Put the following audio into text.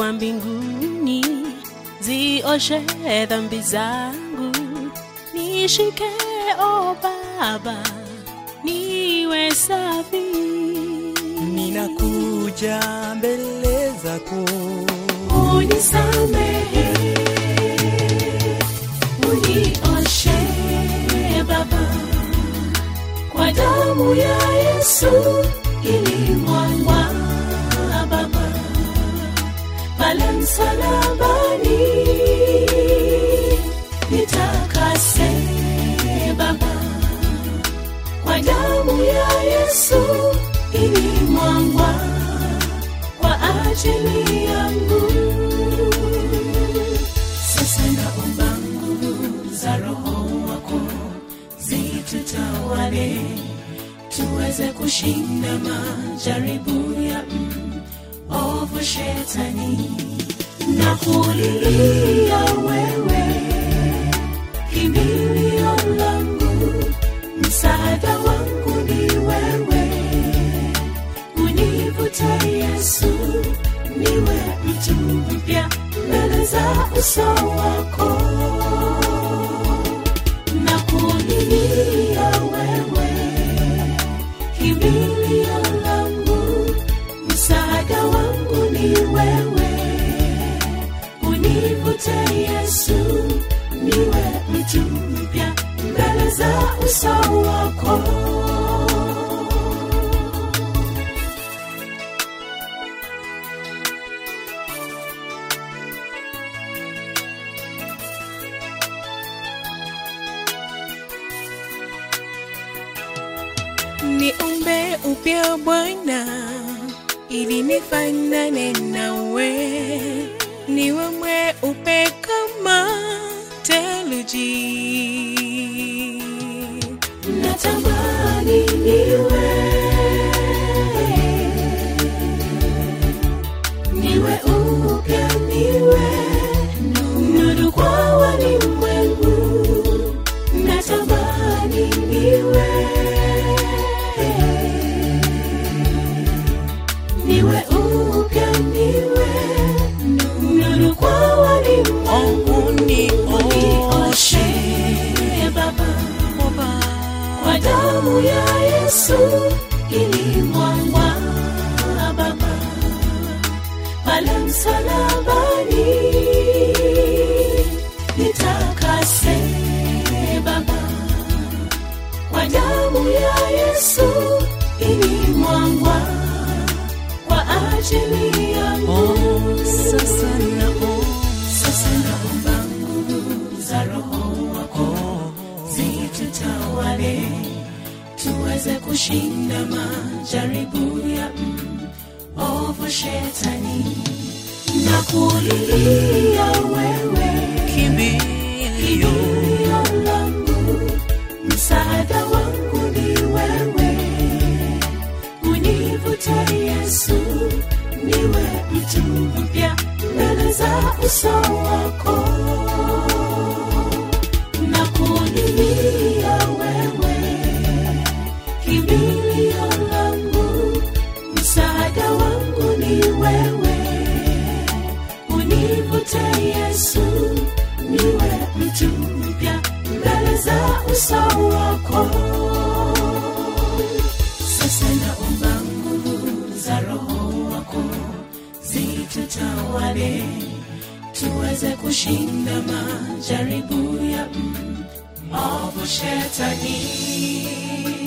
wa mbinguni, zioshe dhambi zangu, nishike o Baba, niwe safi. ninakuja mbele zako unisamehe, unioshe Baba, kwa damu ya Yesu ilimwagwa Baba pale msalabani, nitakase Baba, kwa damu ya Yesu ilimwagwa kwa ajili yangu. Sasa naomba nguvu za Roho wako zitutawale, tuweze kushinda majaribu ya ovu shetani na kulilia wewe, kimbilio langu, msaada wangu ni wewe univute Yesu, niwe mtu mpya mbele za uso wako, na kulilia wewe, kimbilio langu, msaada wangu ni wewe, univute Yesu, niwe mtu mpya mbele za uso wako. niumbe upya Bwana, ili nifanane nawe, niwe mweupe kama theluji. natamani niwe niwe upya niwe nuru kwa walimwengu natamani niwe niwe upya niwe nuru kwa walimwengu unioshe baba kwa damu ya Yesu ilimwagwa Baba pale msalabani, nitakase Baba kwa damu ya Yesu ilimwagwa kwa ajili yangu. Sasa naomba Sasa naomba nguvu za Roho wako zitutawale, tuweze kushinda majaribu ya ovu shetani na kulilia wewe, kimbilio kimbilio langu, msaada wangu ni wewe, univute Yesu, niwe mtu mpya mbele za uso wako na kulilia wewe, kimbilio langu, msaada wangu ni wewe, univute Yesu, niwe mtu mpya mbele za uso wako. Sasa naomba nguvu za Roho wako zitutawale, tuweze kushinda majaribu ya ovu shetani